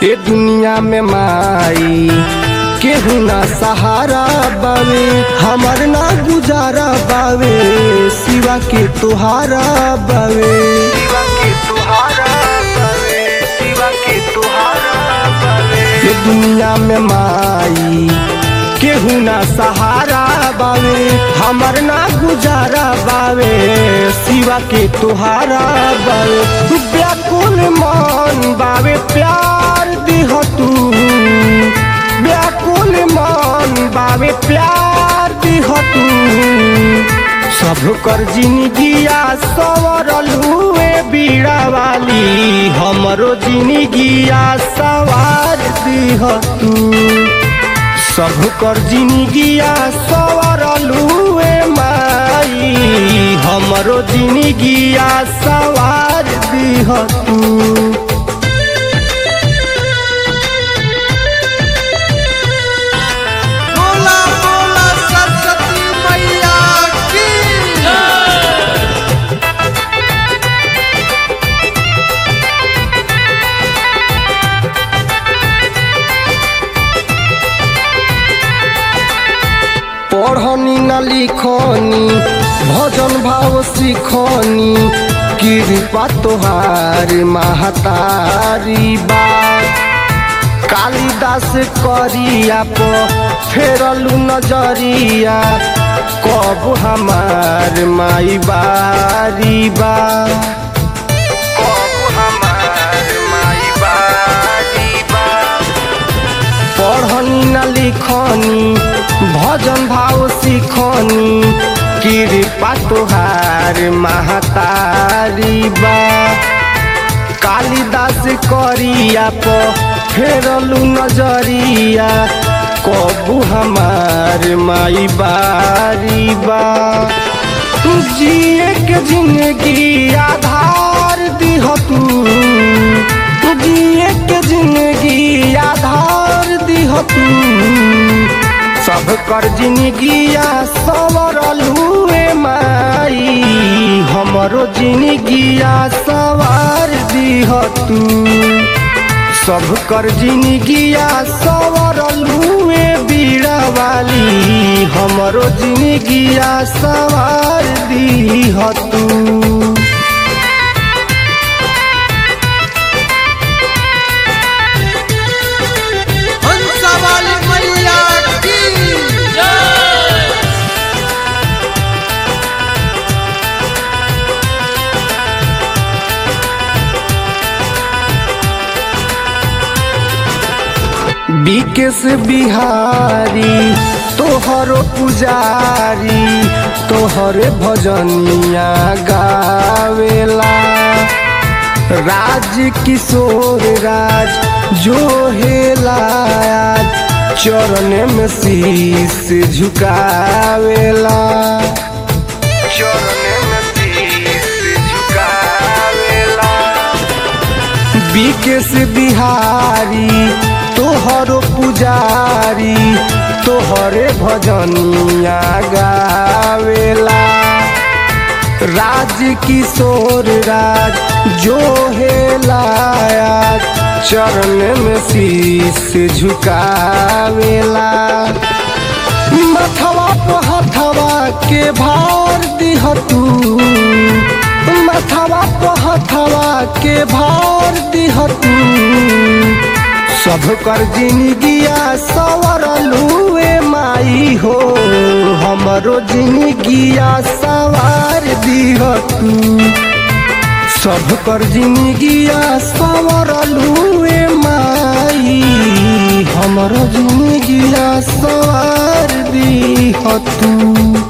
ए दुनिया में माई केहू ना सहारा बावे हमर ना गुजारा बावे सिवा के तुहारा बावे सिवा के तुहारा बावे सिवा के तुहारा बावे ए दुनिया में माई केहू ना सहारा बावे हमर ना गुजारा बावे सिवा के तुहारा बावे व्याकुल मन बावे प्यार दिह तू व्याकुल मन बावे प्यार दिह तू सब कर जिंदगिया सवरलुए बीड़ा वाली हमरो जिंदगिया सवार दिह तू सब कर जिंदगिया सवरलुए माई हमरो जिंदगिया सवार दिह तू बोला बोला सरस्वती मैया की पढ़नी न लिखनी भजन भाव सिखनी कृपा तोहार महतारी बा कालिदास करिया प फेरलू नजरिया कब हमार माई बारी बा कब हमार माई बारी बा पढ़नी न लिखनी भजन भाव सिखनी कृपा तोहार महतारी बा कालिदास करिया प फेरलू नजरिया कबू हमार माई बारी बा जिए के जिंदगी आधार दिह तू जिए के जिंदगी आधार दिह तू सब कर जिंदगिया सवरलुए माई हमरो जिंदगिया सवार दिह तू सब कर जिंदगिया सवरलुए बीड़ा वाली हमरो जिंदगिया सवार दिह तू हंसा वाली मैया की बिकेश बिहारी तोहरो पुजारी तोहरे भजनिया गावेला राज किशोर राज जो हेला आज चरण में शीश झुकावेला चरण में शीश झुकावेला बिकेश बिहारी तोहरो पुजारी तोहरे भजनिया गावेला राज किशोर राज जो हेला आज चरण में शीश झुकावेला मथवा पर हथवा के भार दिह तू मथवा पर हथवा के भार दिह तू सब कर जिंदगिया सवरलुए माई हो हमरो जिंदगिया सवार दिह तू सब कर जिंदगिया सवरलुए माई हमरो जिंदगिया सवार दिह तू